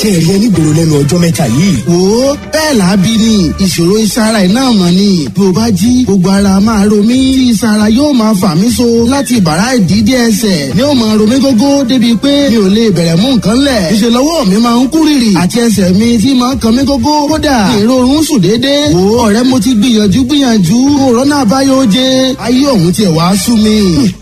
ṣe rí ẹ nígboro lẹ́nu ọjọ́ mẹ́ta yìí. wo bẹ́ẹ̀ làábí ni ìṣòro ìsara ẹ̀ náà mọ̀ ni bí o bá jí gbogbo ara máa ro mí tí ìsara yóò máa fà mí so láti bàrá ìdídé ẹsẹ̀ ni ó máa ro mí gógó débi pé mi ò lè bẹ̀rẹ̀ mú nǹkan lẹ̀ ìṣe lọ́wọ́ mi máa ń kú rìrì àti ẹsẹ̀ mi tí máa ń kan mí gógó kódà ìrorun sùn déédéé wo ọ̀rẹ́ mo ti gbìyànjú gbìyànjú òrónà àbáyọ jẹ ayé òun tiẹ̀ wá sú mi.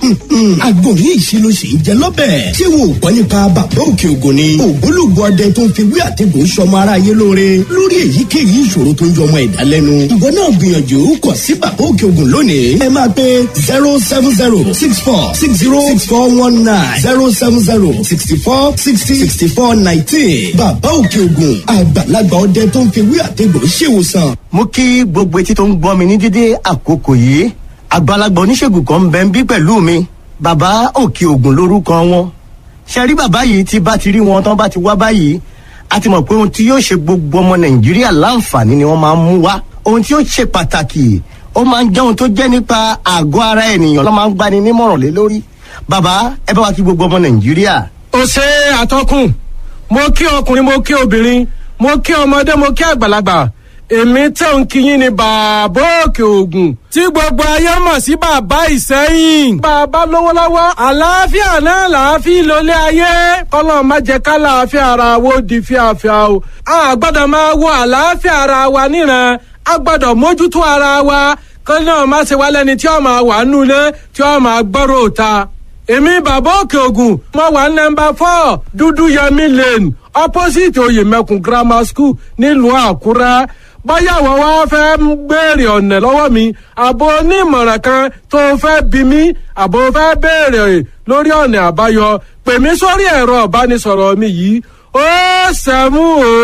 agbóhùn ìṣirò sì ń jẹ lọ́bẹ̀. ṣé wo gbọ́ nípa bàbá òkè ògùn ni. ògbólógbòó ọdẹ tó ń fi wí àtẹ̀gùn sọmọ aráyé lóore lórí èyíkéyìí ìṣòro tó ń jọmọ ẹ̀dá lẹ́nu. ìwọ náà gbìyànjú kọ̀ sí bàbá òkè ògùn lónìí. ẹ máa pe zero seven zero six four six zero six four one nine zero seven zero sixty four sixty sixty four nineteen. bàbá òkè ògùn àgbàlagbà ọdẹ tó ń fi wí àtẹ̀gùn ṣèwòsàn. mo kí gbogbo etí tó ń gbọ́ mi ní dídé àkókò yìí àgbàlagbà oníṣègùn kan ń bẹ ń bí pẹ̀lú mi bàbá òkè ògùn lórúkọ wọn ṣe rí bàbá yìí tí bá ti rí wọn tán bá ti wá báyìí a ti mọ̀ pé ohun tí yóò ṣe gbogbo ọmọ nàìjíríà láǹfààní ni wọ́n máa ń mú wá ohun tí yóò ṣe pàtàkì ó máa ń jẹ́ ohun tó jẹ́ nípa àgọ́ ara ènìyàn ló máa ń gbani nímọ̀ràn lé lórí bàbá ẹ bá wa kí gbogbo ọmọ nàìjíríà. ó ṣe àtọkùn mo kí ọkùnrin mo kí obìnrin mo kí ọmọdé mo kí àgbàlagbà èmi tẹ̀ ń kíyìn ní bàbá òkè ògùn tí gbogbo ayé mọ̀ sí bàbá ìsẹ́yìn. bàbá lówó lọ́wọ́ àlàáfíà náà làáfíà lólé ayé kọ́lọ́ má jẹ́ ká làáfíà ara wo di fíafíà o. a gbọ́dọ̀ máa wo àlàáfíà ara wa níran a gbọ́dọ̀ mójútó ara wa kọ́ náà má ṣe wá lẹ́ni tí ó máa wà nulẹ̀ tí ó máa gbọ́rọ̀ òta. èmi bàbá òkè ògùn mo wà nọmba four dúdú yẹmi lane opposite oyèmẹkùn grammar school nílùú àkúrẹ́ báyà wọ́n wá fẹ́ ń béèrè ọ̀nà lọ́wọ́ mi àbò onímọ̀ràn kan tó fẹ́ bí mi àbò fẹ́ béèrè lórí ọ̀nà àbáyọ pè mí sórí ẹ̀rọ ìbánisọ̀rọ̀ mi yìí ó sẹ́mú ó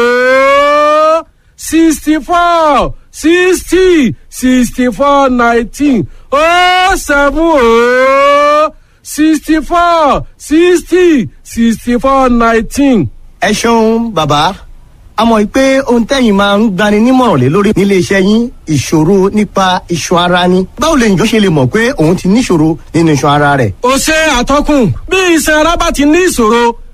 sixty four sixty sixty four nineteen ó sẹ́mú ó sixty four sixty sixty four nineteen. ẹ ṣeun bàbá a mọ̀ pé ohun tẹ́yìn máa ń gbani nímọ̀ràn lé lórí nílé iṣẹ́ yín ìṣòro nípa iṣan ara ni. báwo lè yàn ṣe lè mọ̀ pé òun ti níṣòro nínú iṣan ara rẹ̀. ó ṣe àtọkùn bí iṣan ara bá ti ní ìṣòro